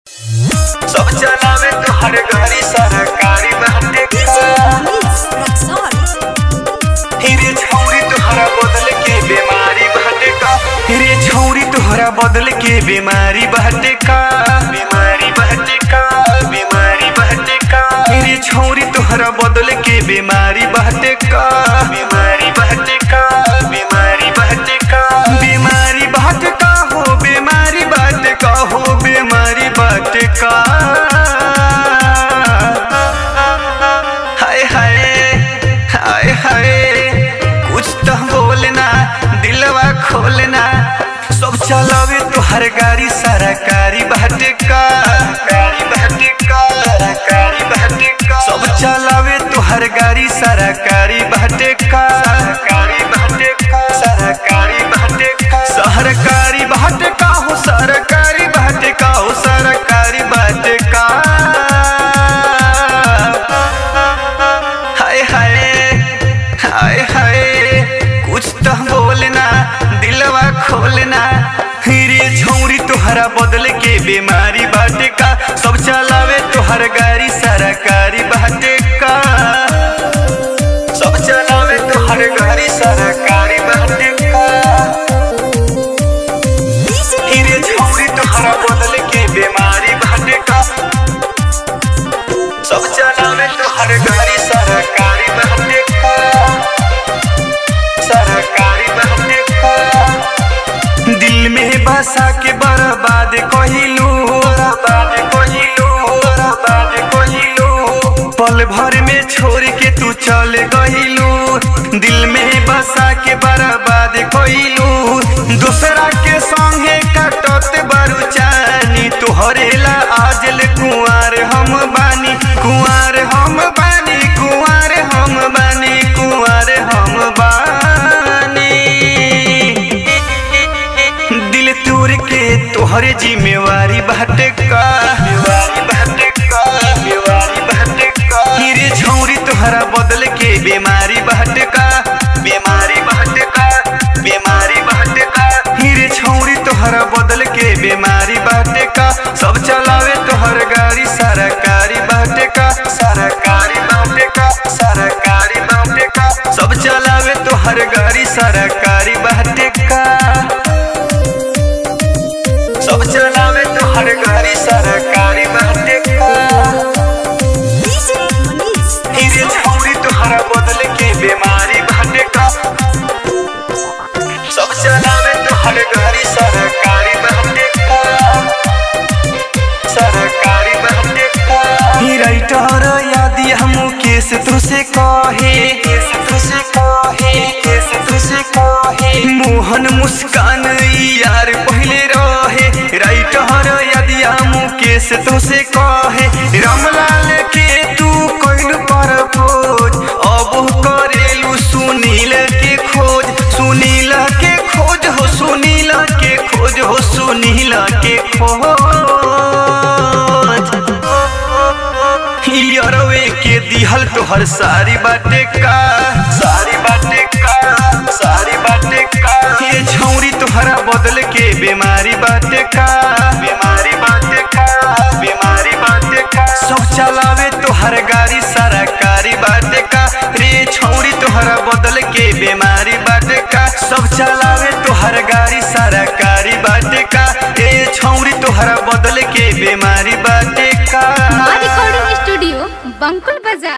सब चलावे तोहर गाड़ी सरकारी बाटे हिरे छौरी तोहरा बदल के बीमारी बाटे का हिरे छौरी तोहरा बदल के बीमारी बाटे का बीमारी बाटे का बीमारी बाटे का हिरे छौरी तोहरा बदल के बीमारी बाटे का बीमारी बाटे का बीमारी बाटे का बीमारी बाटे का हो बीमारी बाटे का हो बीमारी बाटे का हाय हाय हाय हाय कुछ तो बोलना दिलवा खोलना सब चलावे तोहर गाड़ी सरकारी बाटे का गाड़ी बाटे का सरकारी बाटे का सब चलावे तोहर गाड़ी सरकारी बाटे का सरकारी बाटे का सरकारी बाटे का सरकारी बाटे का हो सरकारी बाटे का हो सरकारी बाटे का हाय हाय हाय हाय कुछ तो बोलना दिलवा खोलना हिरे छौरी तोहरा बदल के बीमारी बाटे का सब चलावे तोहर गाड़ी सरकारी बाटे का सब चलावे तोहर गाड़ी सरकारी बाटे का हिरे छौरी तोहरा बदल के बीमारी बाटे का सब चलावे तोहर गाड़ी सरकारी बाटे का सरकारी बाटे का दिल में बसा के बर्बाद कहिलू बर्बाद कहिलू बर्बाद कहिलू पल भर में छोड़ के तू चल गहिलू दिल में बसा के बर्बाद कहिलू दूसरा के संगे कटत बारू चानी तोहरे ला आजल कुंवार हम बानी कुंवार हम बानी कुंवार हम बानी कुंवार हम बानी दिल तोड़ के तोहरे जिम्मेवारी बाटे का जिम्मेवारी बाटे का जिम्मेवारी बाटे का हिरे छौरी तोहरा बदल के बीमारी बाटे का बीमारी बाटे का बीमारी बाटे का हिरे छौरी तोहरा बदल के बीमारी बाटे का सब चलावे तोहर गाड़ी सरकारी बाटे का सरकारी बाटे का सरकारी बाटे का सब चलावे तोहर गाड़ी सरकारी बाटे का सब चलावे तोहर गाड़ी सरकारी बाटे का हिरे छौरी तोहरा बदल के बीमारी बाटे का सब चलावे तोहर गाड़ी सरकारी बाटे का सरकारी बाटे का ही राइटर यादी हम केस तुसे कहे केस तुसे कहे केस तुसे कहे मोहन मुस्कान यार पहले रहे राइटर यादी हम केस तुसे कहे रामलाल के तू कोइल पर खोज अब करेलू सुनील के खोज सुनील के खोज हो सुनील के खोज हो सुनील के खोज यारवे के दिहल तोहर सारी बाटे का सारी बाटे का सारी बाटे का ये छौरी तोहरा बदल के बीमारी बाटे का बीमारी बाटे का बीमारी बाटे का सब चलावे तोहर गाड़ी सरकारी बाटे का रे छौरी तोहरा बदल के बीमारी बाटे का सब चलावे तोहर गाड़ी सरकारी बाटे का रे छौरी तोहरा बदल के बीमारी बाटे का रिकॉर्डिंग स्टूडियो बंकुल बाजार